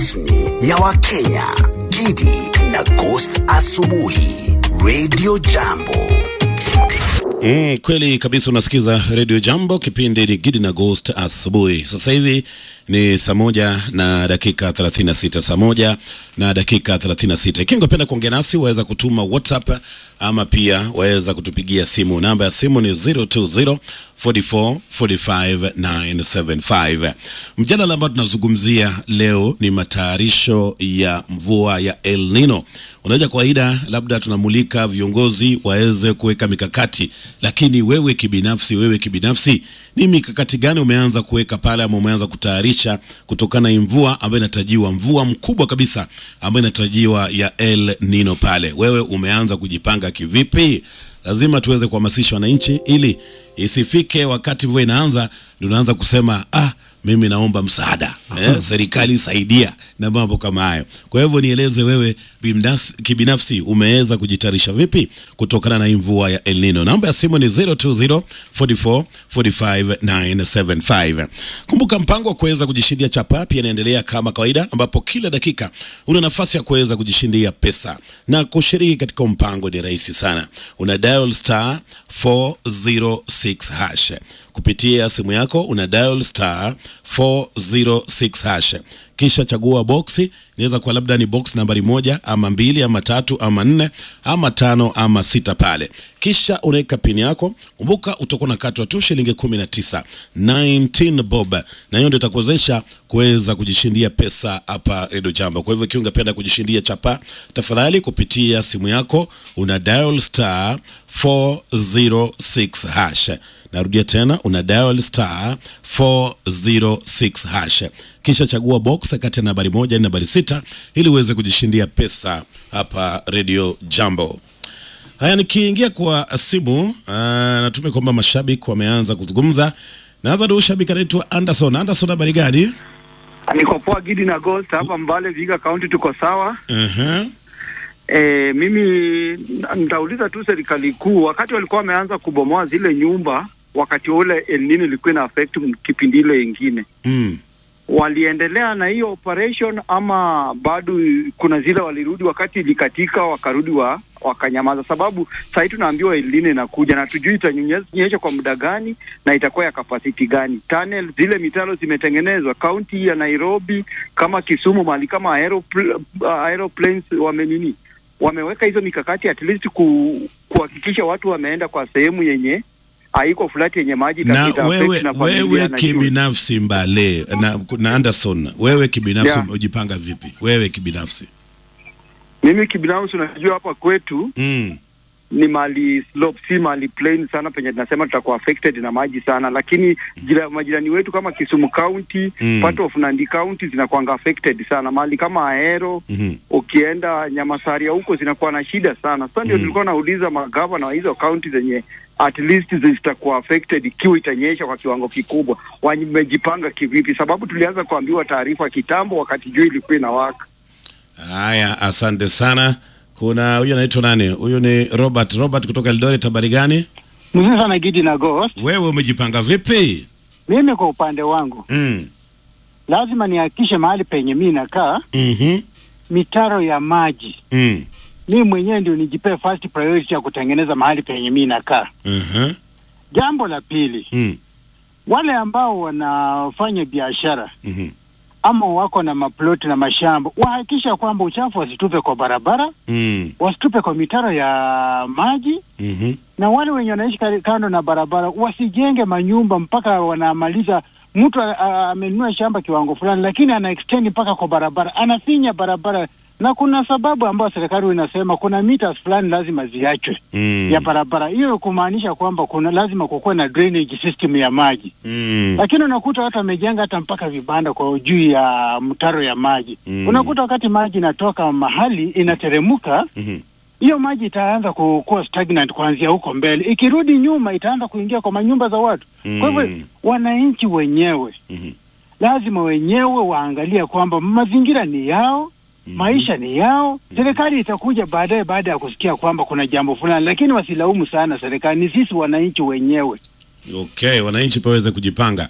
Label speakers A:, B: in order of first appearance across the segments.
A: rasmi ya Wakenya, Gidi na Ghost Asubuhi, Radio Jambo.
B: Mm, kweli kabisa unasikiza Radio Jambo, kipindi ni Gidi na Ghost asubuhi. Sasa hivi ni saa moja na dakika 36, saa moja na dakika 36. Ikiwa ungependa kuongea nasi waweza kutuma WhatsApp ama pia waweza kutupigia simu. Namba ya simu ni 020 44 45 975. Mjadala ambao tunazungumzia leo ni matayarisho ya mvua ya El Nino. Unaweza kawaida, labda tunamulika viongozi waweze kuweka mikakati, lakini wewe kibinafsi, wewe kibinafsi, ni mikakati gani umeanza kuweka pale ama umeanza kutayarisha kutokana na mvua ambayo inatarajiwa, mvua mkubwa kabisa ambayo inatarajiwa ya El Nino pale? Wewe umeanza kujipanga kivipi? Lazima tuweze kuhamasisha wananchi ili isifike wakati mvua inaanza ndio unaanza kusema ah, mimi naomba msaada eh, serikali saidia na mambo kama hayo. Kwa hivyo nieleze wewe binafsi, kibinafsi umeweza kujitayarisha vipi kutokana na hii mvua ya El Nino? Namba ya simu ni 020 44 45 975. Kumbuka mpango wa kuweza kujishindia chapa pia inaendelea kama kawaida, ambapo kila dakika una nafasi ya kuweza kujishindia pesa, na kushiriki katika mpango ni rahisi sana. Una dial star 406 hash kupitia simu yako una dial star 406 hash, kisha chagua boksi. Inaweza kuwa labda ni box nambari moja ama mbili ama tatu ama nne ama tano ama sita pale, kisha unaweka pini yako. Kumbuka utakuwa na katwa tu shilingi kumi na tisa 19 bob, na hiyo ndio itakuwezesha kuweza kujishindia pesa hapa Redio Jambo. Kwa hivyo ikiwa ungependa kujishindia chapa, tafadhali kupitia simu yako una dial star 406 hash Narudia tena una dial star 406 hash, kisha chagua box kati ya nambari moja na nambari sita ili uweze kujishindia pesa hapa Radio Jambo. Haya, nikiingia kwa simu uh, natume kwamba mashabiki wameanza kuzungumza. Naanza na shabiki anaitwa Anderson. Anderson, habari gani?
C: Niko poa Gidi na Ghost hapa Mbale Viga County, tuko sawa.
B: uh-huh.
C: E, mimi nitauliza tu serikali kuu, wakati walikuwa wameanza kubomoa zile nyumba, wakati ule El Nino ilikuwa ina affect kipindi ile ingine
B: mm.
C: waliendelea na hiyo operation ama bado kuna zile walirudi wakati ilikatika wakarudi wa wakanyamaza? Sababu sahii tunaambiwa El Nino inakuja na tujui itanyesha kwa muda gani na itakuwa ya kapasiti gani. Tunnel zile mitaro zimetengenezwa kaunti ya Nairobi kama Kisumu, mahali kama aeropl uh, aeroplanes wamenini wameweka hizo mikakati at least ku, kuhakikisha watu wameenda kwa sehemu yenye haiko flat yenye maji
B: na
C: itapita
B: wewe,
C: affect na familia
B: wewe
C: na shule.
B: kibinafsi Mbale na, na Anderson, wewe kibinafsi
C: Yeah.
B: umejipanga vipi? Wewe kibinafsi
C: Mimi kibinafsi unajua hapa kwetu
B: mm.
C: ni mali slope, si mali plain sana penye tunasema tutakuwa affected na maji sana, lakini jira, majirani wetu kama Kisumu County
B: Mm.
C: part of Nandi County zinakuanga affected sana, mali kama Ahero
B: Mhm.
C: ukienda Nyamasaria huko zinakuwa na shida sana. Sasa ndio
B: Mm.
C: nilikuwa nauliza magavana wa hizo kaunti zenye at least zitakuwa affected ikiwa itanyesha kwa kiwango kikubwa, wamejipanga kivipi? Sababu tulianza kuambiwa taarifa kitambo, wakati jua ilikuwa inawaka.
B: Haya, asante sana. Kuna huyu anaitwa nani? Huyu ni Robert. Robert kutoka Eldoret. Habari gani?
D: Mzuri sana Gidi na Ghost.
B: Wewe umejipanga vipi?
D: Mimi kwa upande wangu
B: mm.
D: lazima nihakikishe mahali penye mi nakaa
B: mm-hmm.
D: mitaro ya maji,
B: mm.
D: mi mwenyewe ndio nijipee first priority ya kutengeneza mahali penye mi nakaa.
B: uh-huh.
D: Jambo la pili,
B: mm.
D: wale ambao wanafanya biashara
B: mm-hmm.
D: ama wako na maploti na mashamba wahakikisha kwamba uchafu wasitupe kwa barabara,
B: mm.
D: wasitupe kwa mitaro ya maji,
B: mm-hmm.
D: na wale wenye wanaishi kari- kando na barabara wasijenge manyumba mpaka wanamaliza. Mtu a- a- amenunua shamba kiwango fulani, lakini ana extend mpaka kwa barabara, anafinya barabara, na kuna sababu ambayo serikali inasema kuna meters fulani lazima ziachwe
B: mm.
D: ya barabara. Hiyo kumaanisha kwamba kuna lazima kukuwe na drainage system ya maji,
B: mm.
D: lakini unakuta watu wamejenga hata mpaka vibanda kwa juu ya mtaro ya maji
B: Mm.
D: unakuta wakati maji inatoka mahali inateremka
B: mm-hmm.
D: hiyo maji itaanza ku- kuwa stagnant kuanzia huko mbele, ikirudi nyuma itaanza kuingia kwa manyumba za watu. Kwa hivyo
B: Mm.
D: wananchi wenyewe
B: mm-hmm.
D: lazima wenyewe waangalia kwamba mazingira ni yao, maisha ni yao. Serikali itakuja baadaye baada ya kusikia kwamba kuna jambo fulani, lakini wasilaumu sana serikali, ni sisi wananchi wenyewe.
B: Okay, wananchi paweze kujipanga.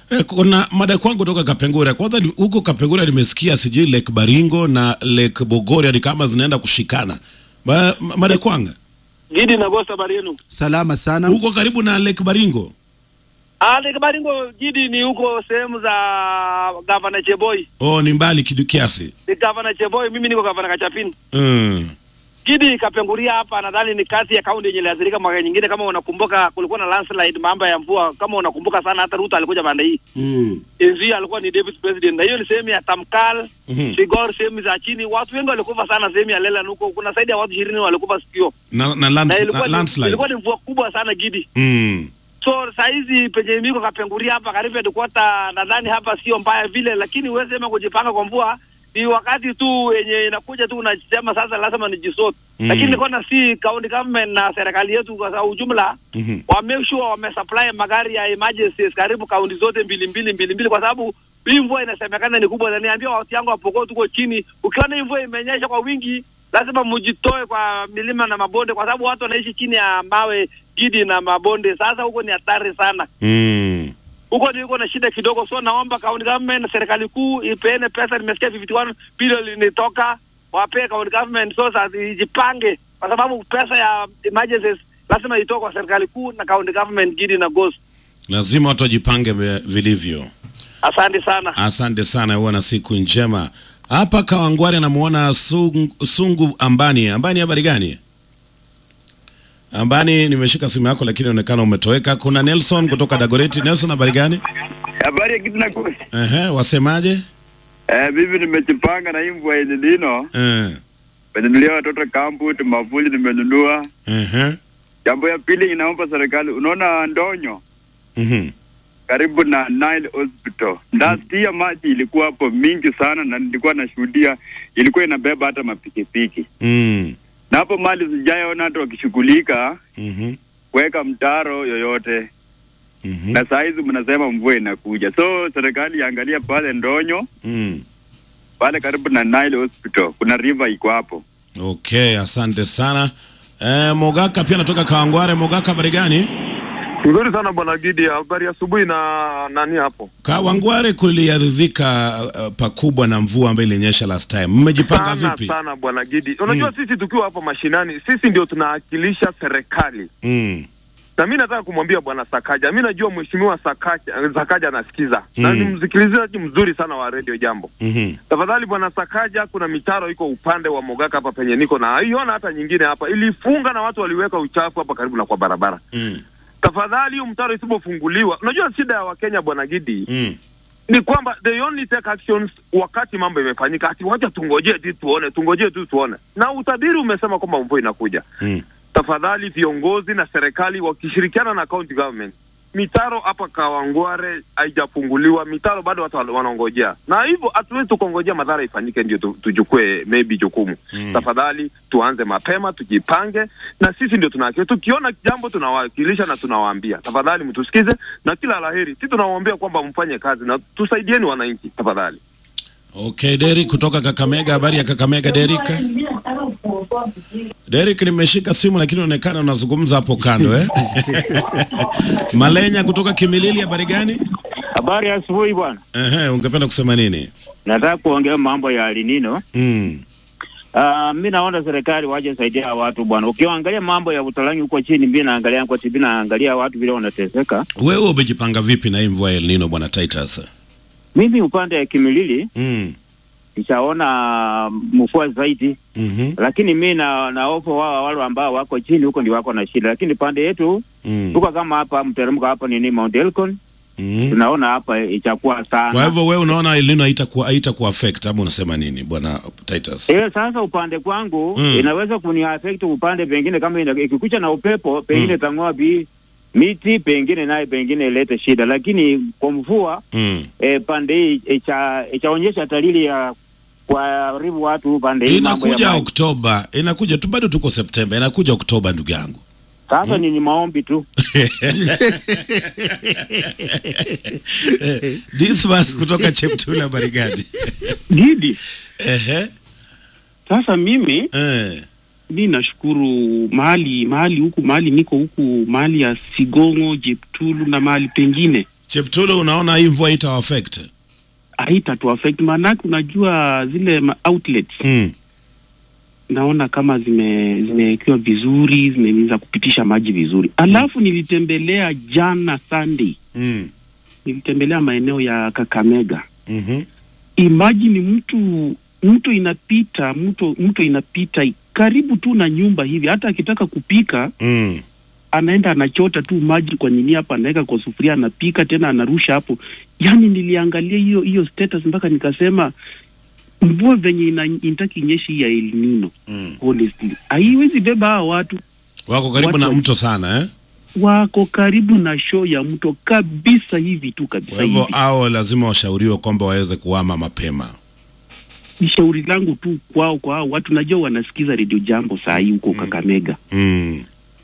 B: Eh, kuna mada kwangu kutoka Kapengura. Kwanza ni- huko Kapengura nimesikia sijui Lake Baringo na Lake Bogoria ni kama zinaenda kushikana. Ma, ma- mada kwanga
E: Gidi na Gosta habari yenu?
F: Salama sana.
B: huko karibu na Lake Baringo.
E: Ah, Lake Baringo Gidi ni huko sehemu za Gavana Cheboi.
B: Oh, ni mbali kidu kiasi.
E: Ni Gavana Cheboi, mimi niko Gavana Kachapin.
B: Mm.
E: Gidi Kapenguria hapa nadhani ni kati ya kaunti yenye iliathirika mwaka nyingine. Kama unakumbuka, kulikuwa na landslide, mambo ya mvua. Kama unakumbuka sana, hata Ruto alikuja pande hii
F: Mm.
E: enzi alikuwa ni David president, na hiyo ni sehemu ya Tamkal
B: Mhm.
E: Sigor, sehemu za chini. Watu wengi walikufa sana sehemu ya Lela huko, kuna zaidi ya watu ishirini walikufa sikio,
B: Na, na, land,
E: na
B: na
E: ilikuwa, ni,
B: landslide.
E: ilikuwa ni mvua kubwa sana Gidi.
B: Mm.
E: So saizi penye miko kapenguria hapa karibu headquarter, nadhani hapa sio mbaya vile, lakini huwezi sema kujipanga kwa mvua ni wakati tu yenye inakuja tu unasema sasa lazima nijisort
B: Mm.
E: lakini kona si county government na serikali yetu kwa ujumla
B: Mhm.
E: wa make sure wamesupply magari ya emergencies karibu kaunti zote mbili mbili mbili mbili, kwa sababu hii mvua inasemekana ni kubwa. Na niambia watu yangu wapokoo, tuko chini, ukiona hii mvua imenyesha kwa wingi, lazima mjitoe kwa milima na mabonde, kwa sababu watu wanaishi chini ya mawe gidi na mabonde. Sasa huko ni hatari sana
B: Mm.
E: huko ndio iko na shida kidogo, so naomba county government na serikali kuu ipeane pesa. Nimesikia 51 bilioni linitoka, wapee county government so sasa ijipange, kwa sababu pesa ya emergencies lazima itoke kwa serikali kuu na county government gidi na ghost.
B: Lazima watu wajipange ve- vilivyo.
E: Asante sana.
B: Asante sana, huwa na siku njema. Hapa Kawangware anamuona sungu, sungu Ambani. Ambani, habari gani? Ambani, nimeshika simu yako lakini inaonekana umetoweka. Kuna Nelson kutoka Dagoreti. Nelson, habari gani?
C: Habari ya kitu naku.
B: Ehe, wasemaje?
C: Eh, mimi nimejipanga na hii mvua yenye lino.
B: Eh,
C: Nimenunulia watoto kampu, mavuli nimenunua.
B: ehe,
C: Jambo ya pili inaomba serikali, unaona ndonyo
B: mhm,
C: karibu na Nile Hospital. Last year maji ilikuwa hapo mingi sana, na nilikuwa nashuhudia, ilikuwa inabeba hata mapikipiki,
B: mm,
C: na hapo mali sijaona hata wakishughulika
B: mhm,
C: kuweka mtaro yoyote,
B: mhm,
C: na saa hizi mnasema mvua inakuja, so serikali iangalia pale ndonyo
B: mm.
C: pale karibu na Nile Hospital, kuna river iko hapo.
B: Okay, asante sana. Eh, Mogaka pia anatoka Kawangware. Mogaka, habari gani?
G: Nzuri sana bwana Gidi, habari ya asubuhi na nani hapo?
B: Kawangware kuliaridhika uh, pakubwa na mvua ambayo ilinyesha last time. Mmejipanga
G: Sana
B: vipi?
G: sana bwana Gidi, unajua
B: Mm.
G: sisi tukiwa hapa mashinani, sisi ndio tunawakilisha serikali,
B: Mm.
G: na mi nataka kumwambia bwana Sakaja, mi najua mheshimiwa Sakaja, Sakaja anasikiza na
B: Mm.
G: ni msikilizaji mzuri sana wa redio Jambo.
B: Mhm.
G: Tafadhali bwana Sakaja, kuna mitaro iko upande wa Mogaka hapa penye niko na iona, hata nyingine hapa ilifunga na watu waliweka uchafu hapa karibu na kwa barabara.
B: Mm.
G: Tafadhali hiyo mtaro isipofunguliwa, unajua shida ya Wakenya bwana Gidi
B: Mm.
G: ni kwamba they only take actions wakati mambo imefanyika, ati wacha tungojee tu tuone, tungojee tu tuone. Na utabiri umesema kwamba mvua inakuja.
B: Mm.
G: Tafadhali viongozi na serikali wakishirikiana na county government, mitaro hapa Kawangware haijafunguliwa, mitaro bado watu wana- wanaongojea, na hivyo hatuwezi tukongojea madhara ifanyike ndio tu, tujukue maybe jukumu
B: Mm.
G: Tafadhali tuanze mapema, tujipange, na sisi ndio tunawakilisha. Tukiona jambo tunawakilisha na tunawaambia, tafadhali mtusikize, na kila laheri. Si tunawaambia kwamba mfanye kazi na tusaidieni wananchi, tafadhali.
B: Okay, Derek kutoka Kakamega. Habari ya Kakamega, Derek? Derek, nimeshika simu lakini unaonekana unazungumza hapo kando eh? Malenya kutoka Kimilili, habari gani?
H: Habari ya asubuhi bwana,
B: Ehe, ungependa kusema nini?
H: nataka kuongea mambo ya alinino.
B: Mm.
H: Uh, mi naona serikali waje saidia watu bwana. Ukiangalia mambo ya utalangi huko chini, mi naangalia kwa TV, naangalia watu vile wanateseka.
B: Wewe umejipanga vipi na hii mvua ya El Nino bwana Titus?
H: Mimi upande ya Kimilili
B: Mm.
H: nishaona mvua zaidi,
B: Mhm.
H: lakini mi na naofu wao wale ambao wako chini huko ndio wako na shida, lakini pande yetu
B: Mm.
H: tuko kama hapa mteremko hapa nini Mount Elgon,
B: Mm.
H: tunaona hapa itakuwa sana
B: Kwa hivyo wewe unaona El Nino haitakuwa haitakuwa affect ama unasema nini bwana Titus?
H: Eh, sasa upande kwangu
B: Mm.
H: inaweza kuniaffect upande pengine, kama ina- ikikucha na upepo pengine
B: Mm.
H: tang'oa bi miti pengine naye pengine ilete shida, lakini kwa mvua
B: Mm.
H: eh, pande hii icha- itaonyesha dalili ya kuharibu watu pande hii mambo ya
B: Inakuja
H: maji.
B: Oktoba, inakuja tu, bado tuko Septemba, inakuja Oktoba ndugu yangu.
H: Sasa ni ni maombi tu.
B: Dismas kutoka Cheptula, habari gani?
I: Gidi,
B: Ehe.
I: sasa mimi
B: Eh.
I: mi nashukuru mahali mahali huku mahali niko huku mahali ya Sigongo, Jeptulu na mahali pengine
B: Cheptulo, unaona hii mvua ita affect?
I: haitatu affect maanake unajua zile ma outlets
B: Mm.
I: naona kama zime zimewekewa vizuri zimeweza kupitisha maji vizuri alafu nilitembelea jana Sunday
B: Mm.
I: nilitembelea maeneo ya Kakamega
B: Mhm.
I: imagine mtu mto inapita mto mto inapita karibu tu na nyumba hivi hata akitaka kupika
B: Mm.
I: anaenda anachota tu maji kwa nini hapa anaweka kwa sufuria anapika tena anarusha hapo yaani niliangalia hiyo hiyo status mpaka nikasema mvua venye ina- inataki inyeshi ya El Nino
B: Mm.
I: honestly haiwezi beba hawa watu
B: Wako karibu
I: Watu
B: na
I: wa-
B: mto sana eh?
I: wako karibu na show ya mto kabisa hivi tu kabisa
B: Kwa hivyo
I: hivi
B: hao lazima washauriwe kwamba waweze kuhama mapema.
I: ni shauri langu tu kwao kwa hao watu najua wanasikiza redio jambo saa hii huko Kakamega
B: Mm.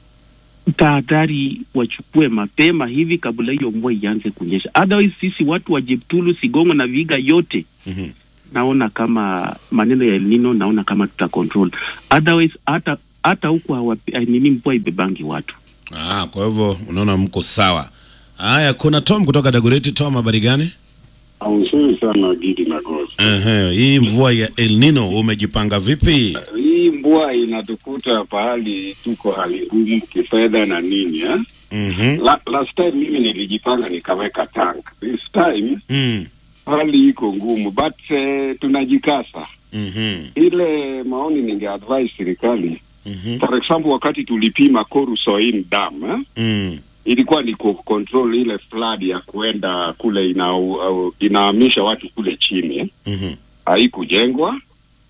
I: tahadhari wachukue mapema hivi kabla hiyo mvua ianze kunyesha. Otherwise sisi watu wa Jeptulu, Sigongo na Viga yote
B: Mhm.
I: naona kama maneno ya El Nino naona kama tuta control. Otherwise hata hata huku hawapi- eh, nini mvua ibebangi watu.
B: Ah, kwa hivyo unaona mko sawa. Haya, kuna Tom kutoka Dagoretti. Tom, habari gani?
F: Nzuri sana Gidi na Gosi.
B: Ehe, hii mvua ya El Nino umejipanga vipi?
F: Hii mvua inatukuta pahali tuko hali ngumu kifedha na nini eh?
B: Mhm.
F: La, last time mimi nilijipanga nikaweka tank. This time
B: Mm.
F: hali iko ngumu but eh, tunajikasa.
B: Mhm.
F: Ile maoni ningeadvise serikali
B: Mhm.
F: for example, wakati tulipima Koru Soin Dam eh?
B: Mm.
F: ilikuwa ni ku control ile flood ya kuenda kule ina, au- inahamisha watu kule chini eh?
B: Mhm.
F: haikujengwa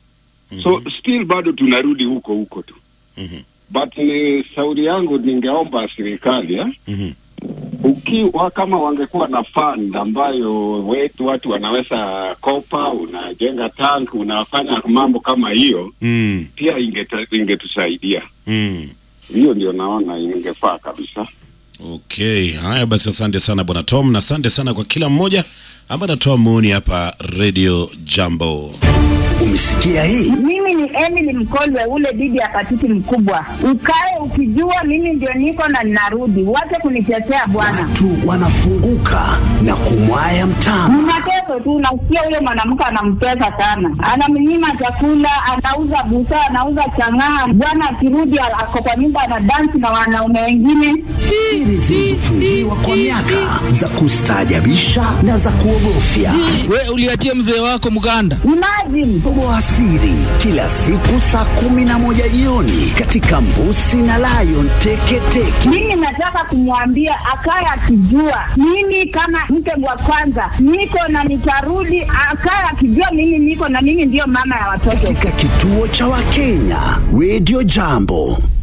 F: so still bado tunarudi huko huko tu
B: Mhm.
F: but ni sauri yangu ningeomba serikali eh?
B: Mhm.
F: ukiwa kama wangekuwa na fund ambayo wetu watu wanaweza kopa unajenga tank unafanya mambo kama hiyo
B: Mm.
F: pia ingeta- ingetusaidia
B: Mm.
F: hiyo ndio naona ingefaa kabisa
B: Okay, haya basi, asante sana bwana Tom, na asante sana kwa kila mmoja ambaye anatoa maoni hapa Radio Jambo.
A: Umesikia hii?
J: Mimi ni Emily Mkolwe, ule bibi ya patiti mkubwa. Ukae ukijua mimi ndio niko na ninarudi, wache kunitetea bwana.
A: Watu wanafunguka na kumwaya mtama.
J: Mnateso tu, nasikia huyo mwanamke anamtesa sana, anamnyima chakula, anauza busaa, anauza chang'aa. Bwana akirudi ako kwa nyumba anadansi na wanaume wengine.
A: Siri zilizofungiwa kwa miaka za kustaajabisha na za kuogofya.
K: We uliachia mzee wako mganda.
J: Imagine
A: Toboa siri kila siku saa kumi na moja jioni katika Mbusi na Lion Teketeke.
J: mimi nataka kumwambia akaye akijua mimi kama mke wa kwanza niko na nitarudi, akaye akijua mimi niko na mimi ndiyo mama ya watoto.
A: Katika kituo cha Wakenya Radio Jambo.